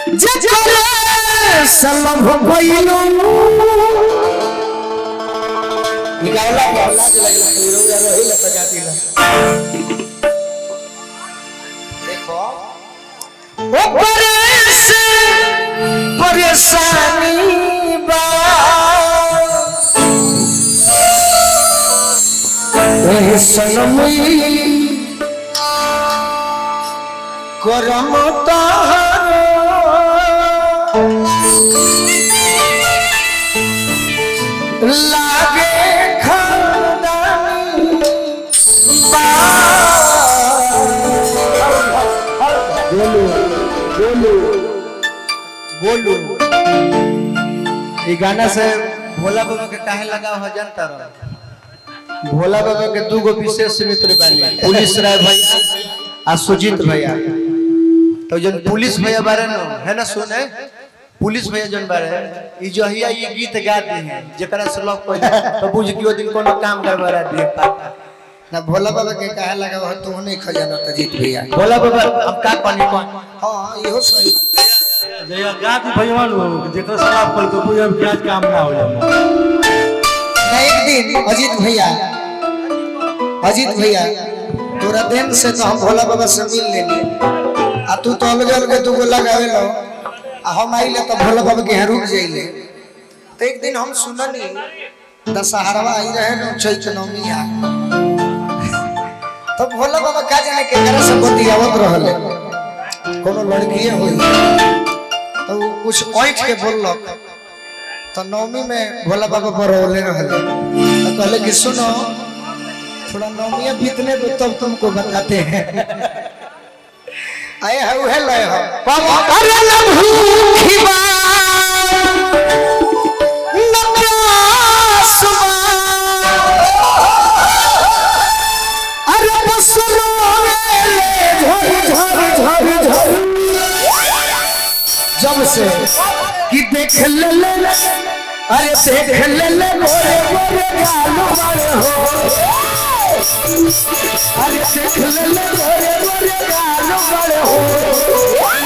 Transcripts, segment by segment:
जकरे सलभ भइलू निकाला के लाज लगला हीरो या रही ल सजा दिला देखो ओकरे से परेशानी बा एह सनमई करम तारो लागे खानदानी बा गोलू ये गाना से भोला बाबा के काहे लगा हो जानता रहो भोला बाबा के दू गो विशेष मित्र बानी पुलिस राय भैया आ सुजीत भैया तो जन पुलिस भैया बारे न है ना सुने पुलिस भैया जन बारे ई जो हिया ये गीत गाते हैं जेकरा से लोग कोई तो बुझ कि ओ दिन कोनो काम गड़बड़ा दिए पाता ना भोला बाबा के कहे लगा हो तू नहीं खजाना तो जीत भैया भोला बाबा अब का कहनी कौन हाँ इहो सही जया गात भगवान हो जेकर शराब पर तो पूजा प्याज काम ना हो जाए ना एक दिन अजीत भैया अजीत भैया तोरा दिन से तो हम भोला बाबा से मिल लेनी आ तू तो अलग अलग तू को लगावे लो आ हम आइले तो भोला बाबा के यहाँ रुक जाइले तो एक दिन हम सुननी दशहरवा आई रहे नो चैत नवमी आ तो भोला बाबा का जाने के करे से बतियावत रहले कोनो लड़कीए होई तो उ कुछ ऐठ के बोललक तो नवमी में भोला बाबा बरौले रहले तो कहले कि सुनो थोड़ा नवमिया बीतने दो तब तुमको बताते हैं आए है उहे लय हो अरे लम्हू खिबा नब्रासुमा अरे बसरो ले झर झर झर झर जब से कि देख ले ले ले, अरे देख ले ले मोरे मोरे गालू मारे हो अरे देख ले ले मोरे मोरे गालू मारे हो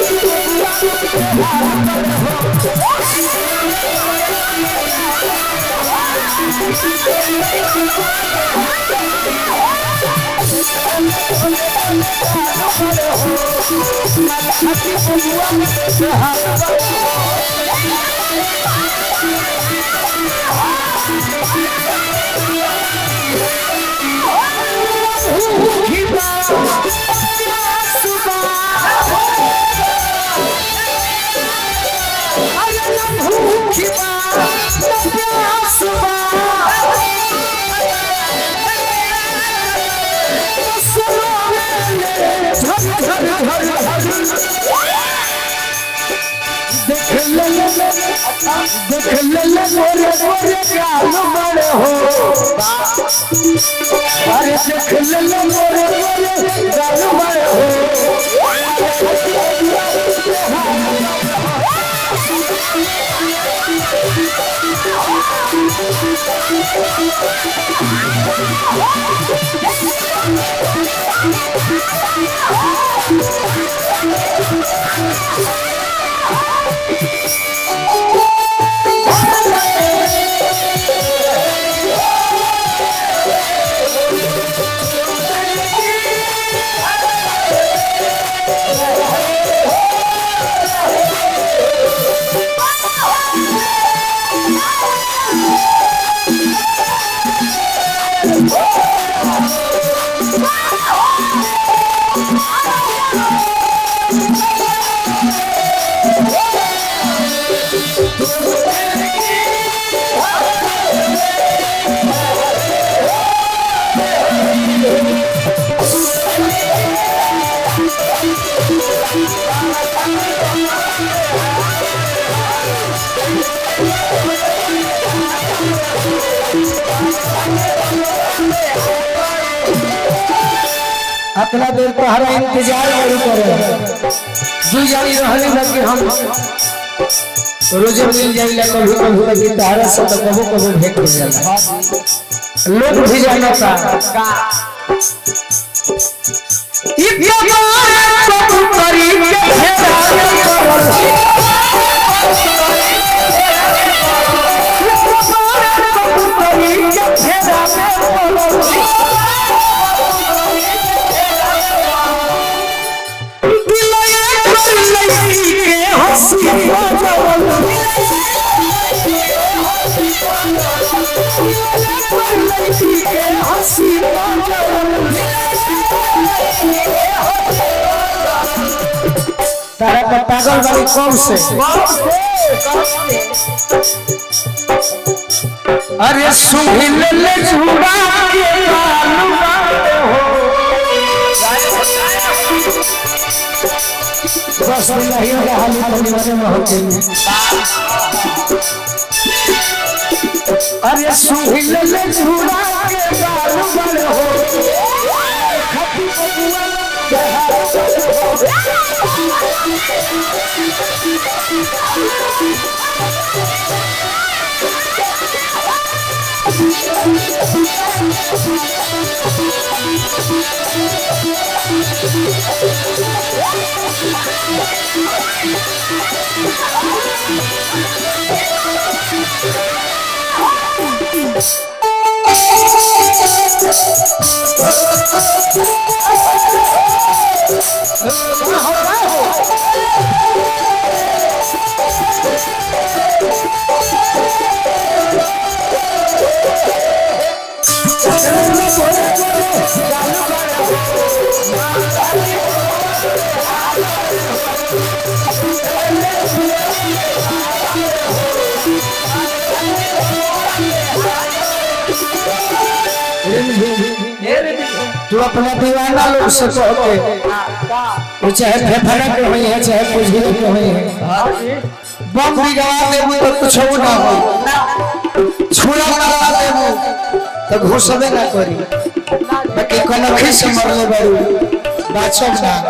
देख ले ले ले, देख ले ले मोरे मोरे गालू मारे हो अरे देख ले ले मोरे मोरे गालू मारे हो अपना देर तोहरा इंतजार नहीं करे दू जानी रहने लगे हम रोजे मिल जाइला कभी कभी लगी तोहरा से तो कबो कबो भेंट हो जाला लोग भी जाना का इतना कबूतरी के घेरा में करल तारा पर पागल वाली कब से अरे सुहिल ले झूड़ा के बालू बाटे हो बस नहीं होगा हाली परिवार में होते अरे सुहिल ले झूड़ा के बालू बाटे हो खपी बबुआ तू अपना दीवाना लोग से कह के वो चाहे फेफड़ा के होई है चाहे कुछ भी के होई है बम भी गवा देबू तो कुछ हो ना हो छुरा लगा देबू तो घुसबे ना करी बाकी कनखी से मरले बारू बाचब ना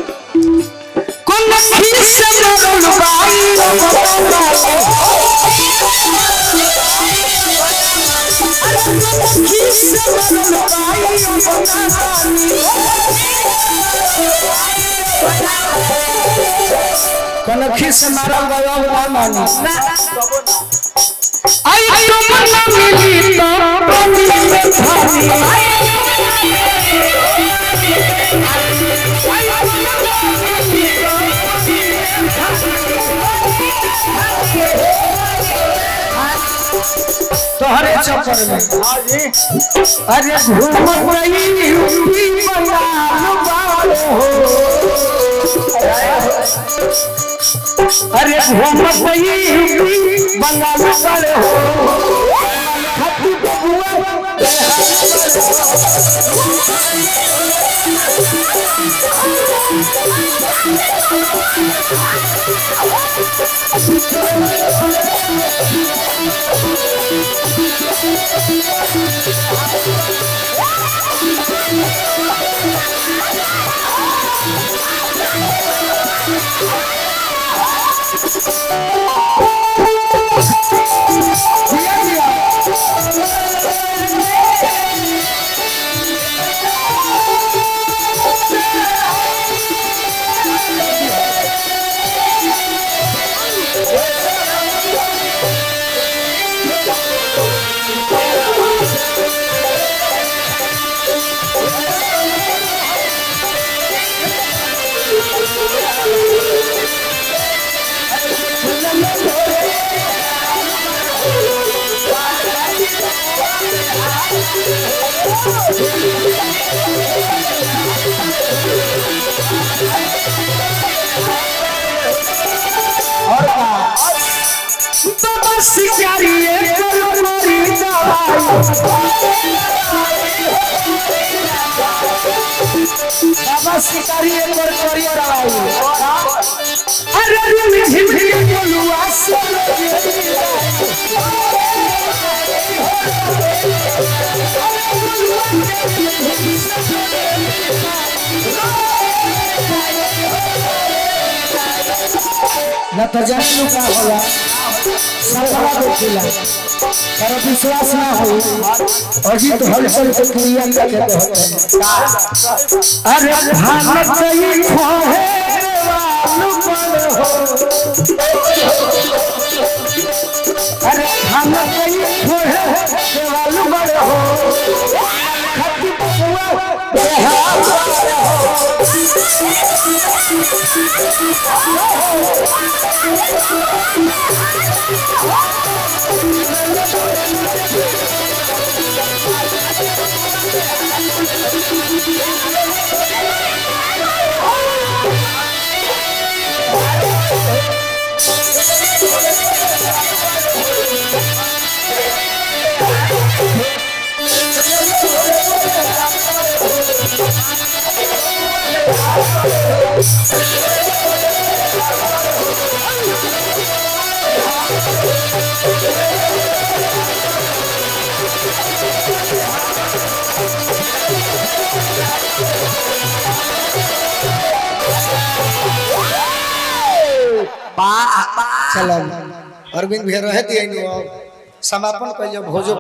कनखी से मरल बाई कनखी से मारल गयो ना मानी आई तुम न मिली तो बनी में थानी तोहरे चक्कर में अरे घूमत रही यूपी बंगाल वाले हो अरे घूमत रही यूपी बंगाल वाले हो खट्टी बबुआ बाबा शिकारी करो मारी दवाई बाबा शिकारी पर करी दवाई अरे रिम झिम झिम बोलुआ सुन न तो जानू का होला सरवा देखिला पर विश्वास ना हो अजीत हलचल के क्रिया करके कहते अरे भानत सही खोहे वालू बड़ हो अरे भानत सही खोहे वालू बड़ हो खट्टी बबुआ बेहाल बड़ हो चलो अरविंद भैया रहे दिए समापन कर भोजो